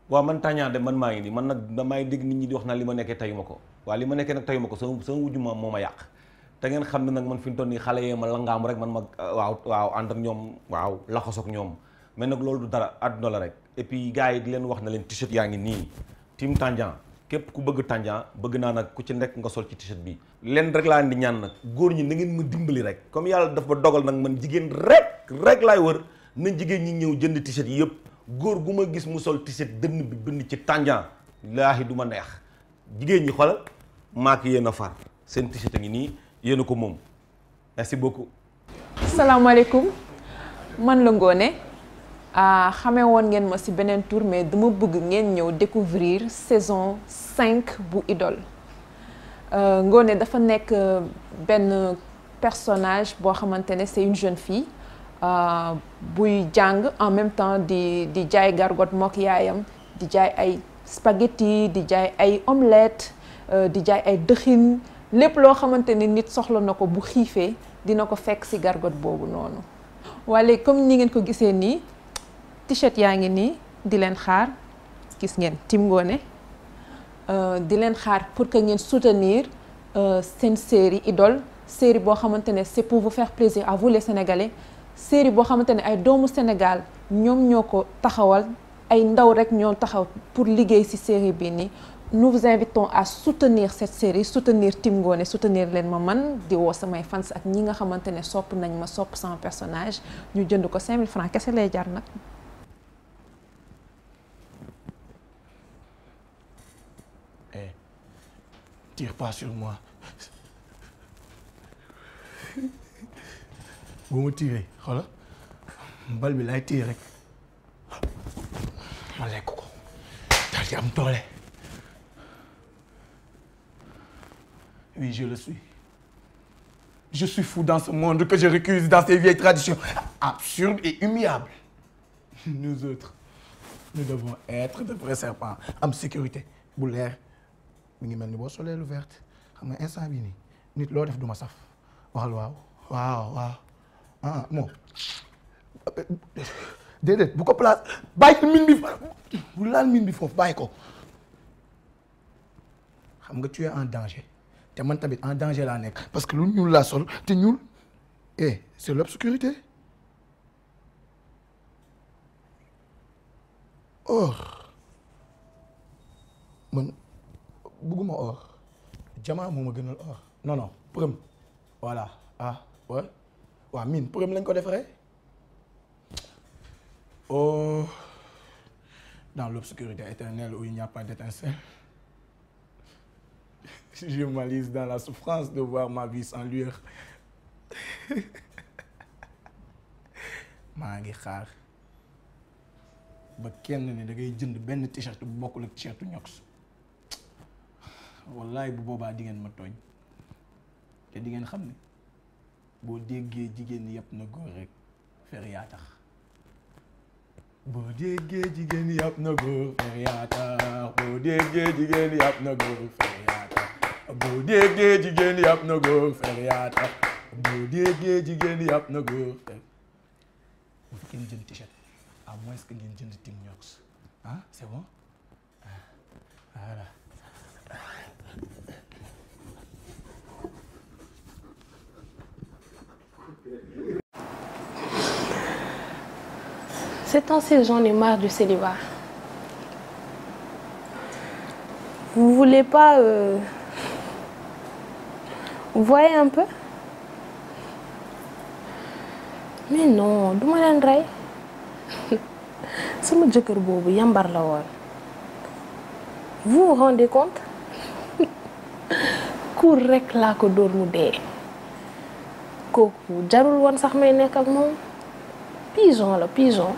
waaw man Tandian de man maa ngi nii man nag damay dégg nit ñi di wax naa li ma nekkee tayuma ko waaw li ma nekkee nag tayuma ko sama sama wujju maam moo ma yàq te ngeen xam ne nag man fi mu toll nii xale yee ma langaam rek man ma waaw waaw ànd ak ñoom waaw laxasoog ñoom mais nag loolu du dara àdduna la rek et puis gars yi di leen wax na leen t-shirt yaa ngi nii team Tandian képp ku bëgg Tandian bëgg naa nag ku ci nekk nga sol ci t-shirt bi leen rek laa indi ñaan nag góor ñi na ngeen ma dimbali rek comme yàlla dafa dogal nag man jigéen rek rek laay wër na jigéen ñi ñëw jënd t-shirt yi yëpp góor gu ma gis mu sol t-shirt dënn bi bind ci Tandian laahi du ma neex jigéen ñi xoolal maak yéen a far seen t-shirt a ngi nii yéen a ko moom merci beaucoup salaamaaleykum man la Ngoné xamee woon ngeen ma ci beneen tour mais dama bëgg ngeen ñëw découvrir saison 5 bu Idole Ngoné dafa nekk benn personnage boo xamante ne c'est une jeune fille buy jàng en même temps di di jaay gargot mook yaayam di jaay ay spaghetti di jaay ay omelette di jaay ay dëxin lépp loo xamante ni nit soxla na ko bu xiifee dina ko fekk ci gargot boobu noonu waaye comme ni ngeen ko gisee nii t-shirt yaa ngi nii di leen xaar gis ngeen Team Ngoné di leen xaar pour que ngeen soutenir seen série Idole série boo xamante ne c'est pour vous faire plaisir à vous les Sénégalais série boo xamante ne ay doomu Sénégal ñoom ñoo ko taxawal ay ndaw rek ñoo taxaw pour liggéey ci série bi nii nous vous invitons à soutenir cette série soutenir Team Ngoné soutenir leen ma man di woo samay fans ak ñi nga xamante ne sopp nañ ma sopp sama personnage ñu jënd ko 5000 francs kese lay jar nag. Eh, tire pas sur moi. bu ma tiiree xoola bal bi lay tiir rek ma lekk ko daal di am doole. Oui, je le suis. Je suis fou dans ce monde que je récuse dans ces vieilles traditions absurdes et humiliables. Nous autres, nous devons être de vrais serpents am sécurité bu leer mi ngi mel ni boo solee lu verte xam nga instant bii nii nit loo def du ma saf waxal waaw waaw waaw ah moom déedéet bu ko place bàyyi min bi bu laal min bi foofu bàyyi ko xam nga tu es en danger te man tamit en danger laa nekk parce que lu ñuul laa sol te ñuul eh c'est l'obscurité or man bëgguma or jamaa moo ma gënal or non non përëm voilà ah ouais waaw mine përëm lañ ko defaree oh dans l'obscurité éternelle où il n'y a pas d'étincelle je m'alise dans la souffrance de voir ma vie sans lueur maa ngi xaar ba kenn ne da ngay jënd benn t-shirt bu bokkul ak t-shirtu ñox wallaay bu boobaa di ngeen ma tooñ te di ngeen xam ne boo déggee jigéen yàpp na góor rek fer yaa tax boo déggee jigéen yàpp na góor fer yaa tax boo déggee jigéen yàpp na góor fer yaa tax boo déggee jigéen yàpp na góor fer yaa tax boo déggee jigéen yàpp na góor fer bu fi kenn jënd t-shirt à moins que ngeen jënd Team Ñox ah c'est bon ah voilà Ces temps-ci, j'en ai marre du célibat. Vous voulez pas... euh, Vous voyez un peu Mais non, du ma leen rey sama jëkkër boobu yambar la woon vous vous rendez compte kur rek laa ko dóor mu dee kooku jarul woon sax may nekk ak moom pigeon la pigeon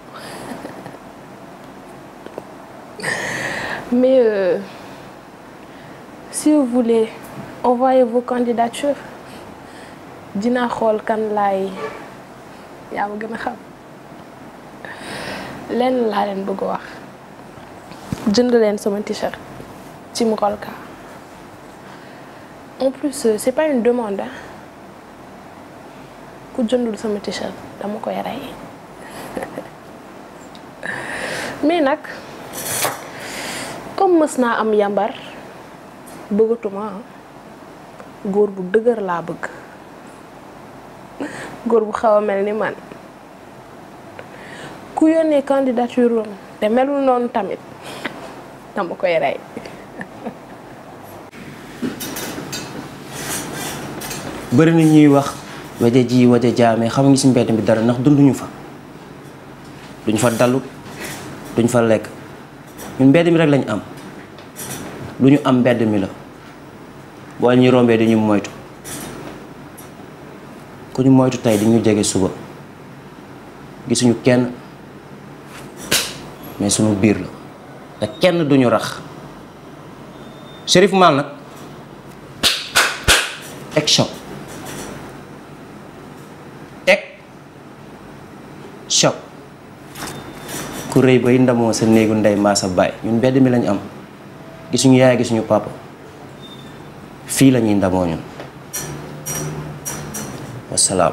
mais euh, si vous voulez envoyer vos candidatures dinaa xool kan laay yaa ma gën a xam lenn laa leen bëgg a wax jënd leen sama t-shirt ci Mkolka en plus euh, c'est pas une demande hein. ku jëndul sama t-shirt dama koy rey mais nag comme mës naa am yambar bëggatuma ah góor bu dëgër laa bëgg góor bu xaw a mel ni man ku yónnee candidature am te melul noonu tamit dama koy rey bëri na ñuy wax waja ji waja jaamee xam ngi si mbedd bi dara ndax dunduñu fa duñ fa dalu duñ fa lekk ñun mbedd mi rek lañ am lu ñu am mbedd mi la boo ñu rombee dañu moytu ku ñu moytu tey di ñu jege suba gisuñu kenn mais suñu biir la te kenn duñu rax Chérif Mal nag egg choc egg choc ku rëy bay ndamoo sa néegu ndey mbaa sa baay ñun mbedd mi lañ am gisuñu yaay gisuñu papa fii la ñuy ndamoo ñun wasalaam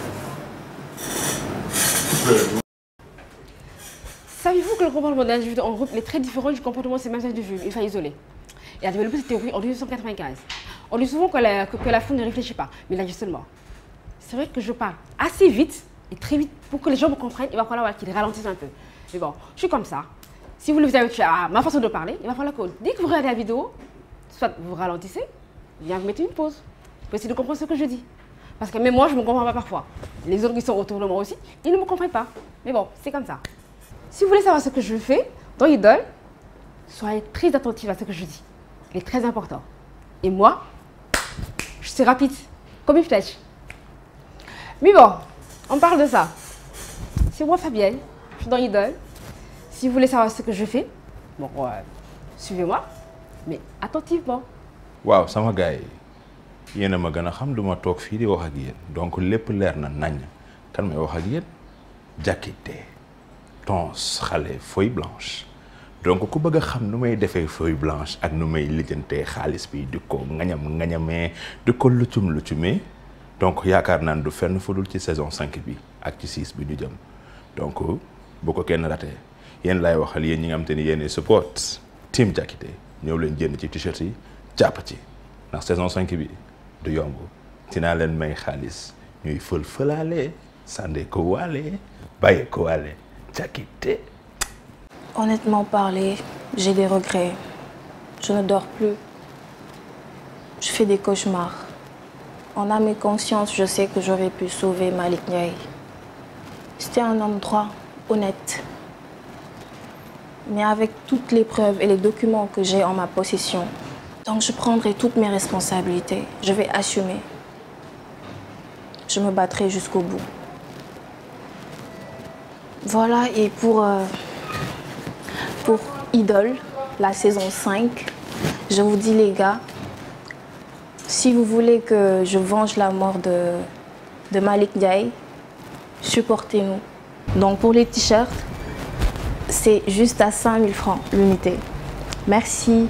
Savez-vous que le comportement d'un individu en groupe est très différent du comportement de ses mêmes individus, une fois isolés Il a développé cette théorie en 1895. On dit souvent que la, que, que la foule ne réfléchit pas, mais là justement, c'est vrai que je parle assez vite et très vite pour que les gens me comprennent. Il va falloir voilà, qu'ils ralentissent un peu. Mais bon, je suis comme ça. Si vous voulez vous habituer à ma façon de parler, il va falloir que dès que vous regardez la vidéo, soit vous ralentissez, bien vous mettez une pause. Pour essayer de comprendre ce que je dis. Parce que même moi, je ne me comprends pas parfois. Les autres qui sont autour de moi aussi, ils ne me comprennent pas. Mais bon, c'est comme ça. Si vous voulez savoir ce que je fais dans Idol, soyez très attentifs à ce que je dis. Il est très important. Et moi, je suis rapide, comme une flèche. Mais bon, on parle de ça. C'est moi Fabienne, je suis dans Idol. Si vous voulez savoir ce que je fais, bon, euh, suivez-moi, mais attentivement. waaw sama gars yi yéen a ma gën a xam du ma toog fii di wax ak yéen donc lépp leer na nañ kan may wax ak yéen Diakité tons xale feuille blanche donc ku bëgg a xam nu may defee feuille blanche ak nu may lijjantee xaalis bi di ko ngañam ngañamee di ko lucum lucumee donc yaakaar naan du fenn fu dul ci saison 5 bi ak ci 6 bi ñu jëm donc bu ko kenn ratee yéen laay waxal yéen ñi nga xam te ni yéen support team Diakité ñëw leen jënd ci t-shirt yi jàpp ci ndax saison 5 bi du yomb dinaa leen may xaalis ñuy fël fëlaale sànde ko waale bàyyi ko waale Diakité Honnêtement parlé, j'ai des regrets. Je ne dors plus. Je fais des cauchemars. En âme et conscience, je sais que j'aurais pu sauver Malik Ndiaye. C'était un homme droit, honnête. Mais avec toutes les preuves et les documents que j'ai en ma possession, donc je prendrai toutes mes responsabilités. Je vais assumer. Je me battrai jusqu'au bout. Voilà, et pour, euh, pour Idol, la saison 5, je vous dis les gars, si vous voulez que je venge la mort de, de Malik Ndiaye, supportez-nous. Donc pour les t-shirts, c'est juste à 5000 francs l'unité. Merci.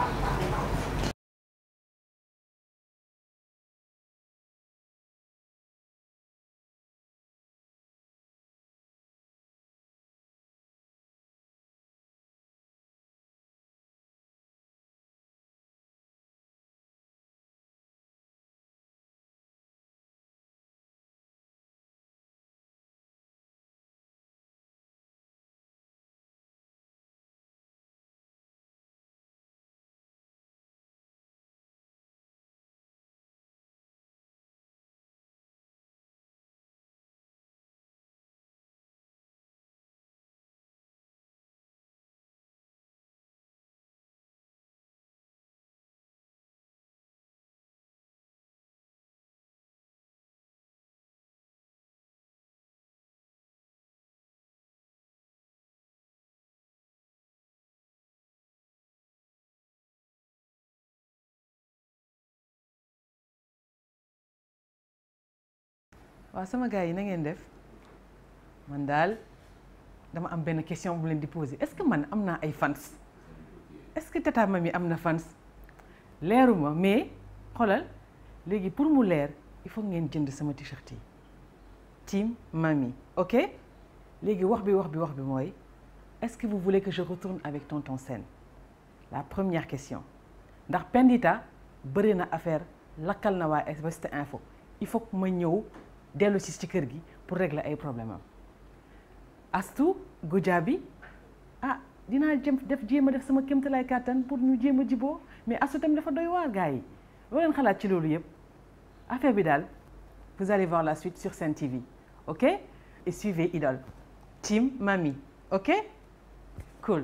waaw sama gars yi na ngeen def man daal dama am benn question bu leen di poser est-ce que man am naa ay fans est-ce que Tata Mami am na fans leeruma mais xoolal léegi pour mu leer il faut ngeen jënd sama t-shirt yi Team Mami ok léegi wax bi wax bi wax bi mooy est-ce que vous voulez que je retourne avec Tonton Sène la première question ndax Pendita bëri na affaire lakkal na waa West Info il faut que ma ñëw dellu si ci kër gi pour régler ay problème am Astou Goudiaby ah dinaa jëm def jéem a def sama kéemtalaay kàttan pour ñu jéem a jiboo mais Astou tamit dafa doy waar gars yi loo leen xalaat ci loolu yëpp affaire bi daal vous allez voir la suite sur Sen TV ok et suivez Idole team Mami ok cool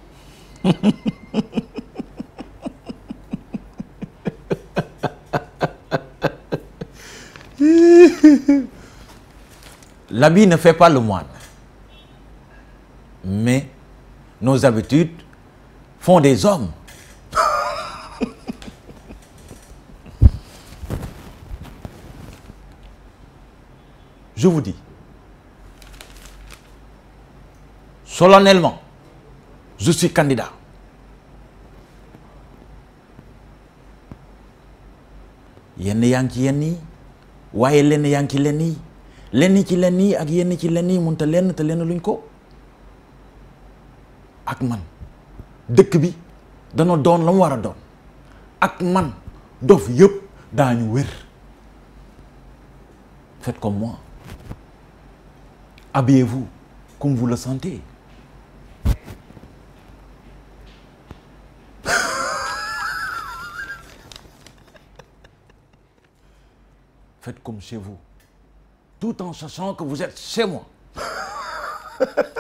L'habit ne fait pas le moine. Mais nos habitudes font des hommes. Je vous dis, solennellement, je suis candidat. yenn yaa ngi ci yenn yi waaye lenn yaa ngi ci lenn yi lenn ci lenn yi ak yenn ci lenn yi mun te lenn te lenn luñ ko ak man dëkk bi dana doon la mu war a doon ak man dof yëpp daañu wér faites comme moi habillez-vous comme vous le sentez faites comme chez vous tout en sachant que vous êtes chez moi